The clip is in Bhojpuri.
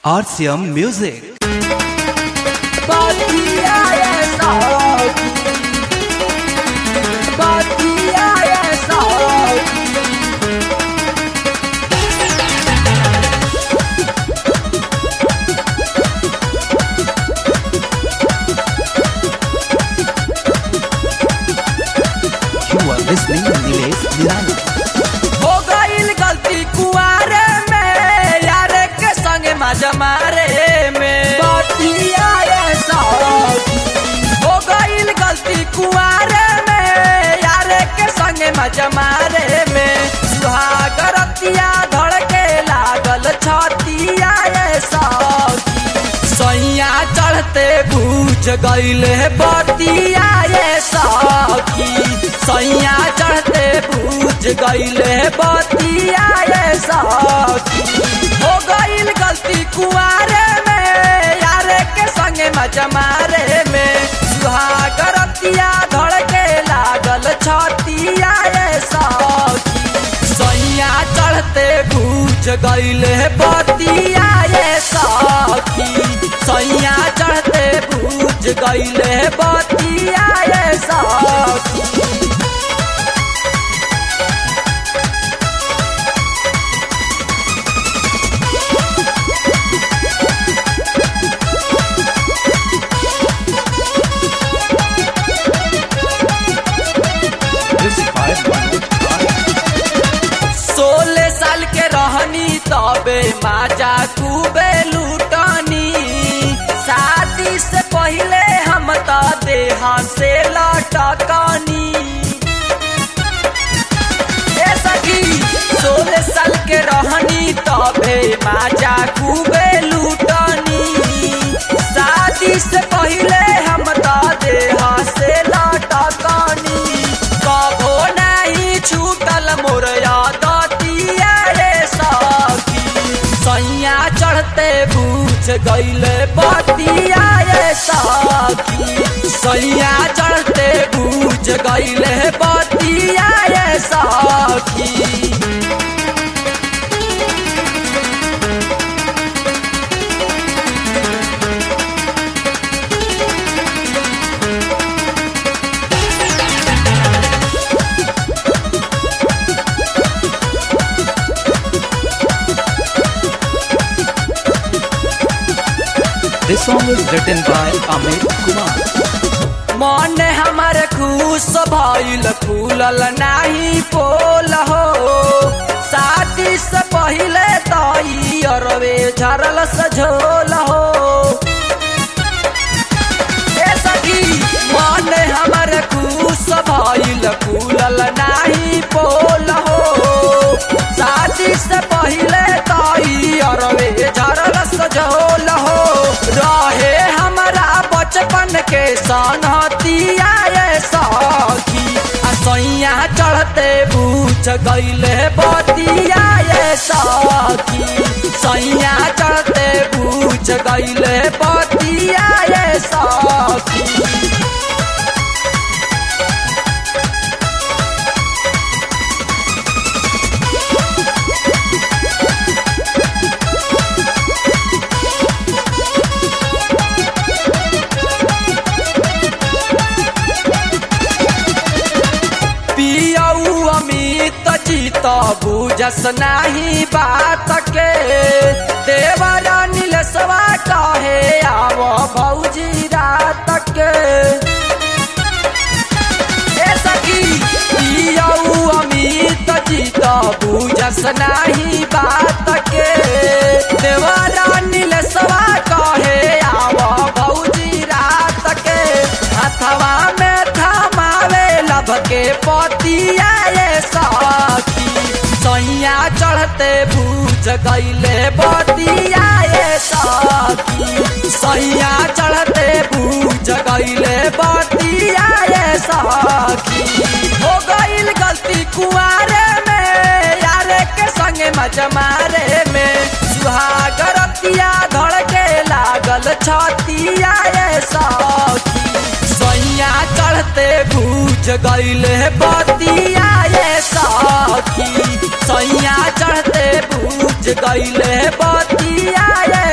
RCM Music. You are listening to Nilesh Nirani. हो गईल गलती कुआरे में यार के संग मजा मारे में हो गईल गलती कुआरे में यार के संग मजा मारे में सुहागरतिया धड़के लागल छतिया सखी सैया चढ़ते भूज गईले बतिया ये सखी सैया चढ़ते भूज गईले बतिया ये सखी हो गईल गलती कुआरे में यारे के संगे मजा मारे में सुहागरतिया धड़के लागल छतिया ये सखी सैया चढ़ते भूज गईले बतिया ये सखी सैया चढ़ते भूज गईले बतिया ये सखी This is by Manoj Rai. सोलह साल के रहनी तबे माजा खूबे लूटनी शादी से पहले हम तो देहा से लटकनी ए सखी सोलह साल के रहनी तबे माजा खूबे लूटनी शादी से पहले हम तो देहा से लटकनी कभो नहीं छूटल मोर यादतिया रे सखी सैया चढ़ते बूझ गईले बतिया रे सखी सैया चढ़ते बूझ गईले बतिया रे सखी This song is written by Amit Kumar. मन हमर खुश भइल फूलल नाही पोल हो शादी से पहिले तई अरवे झरल सझोल हो ए सखी मन हमर खुश भइल फूलल नाही पोल हो शादी से पहिले तई अरवे झरल सझोल हो रहे हमरा बचपन के सनहतिया ये सखी आ सैया चढ़ते बूझ गईले बतिया ये सखी सैया चढ़ते बूझ गईले बतिया ये सखी पियऊ अमित चित बुझस नाही बात के देवरा नीलसवा कहे आव भौजी रात के ए सखी पियऊ अमित चित बुझस नाही बात के देवरा नीलसवा कहे आव भौजी रात के हथवा में थमावे लभ के पतिया ये सखी सैया चढ़ते भूज गईले बतिया ये सखी सैया चढ़ते भूज गईले बतिया ये सखी हो गईल गलती कुआरे में यारे के संगे मजा मारे में सुहागरतिया धड़के लागल छतिया ये सखी सैया चढ़ते भूज गईले बतिया ये सखी सैया चढ़ते भूज गईले बतिया ये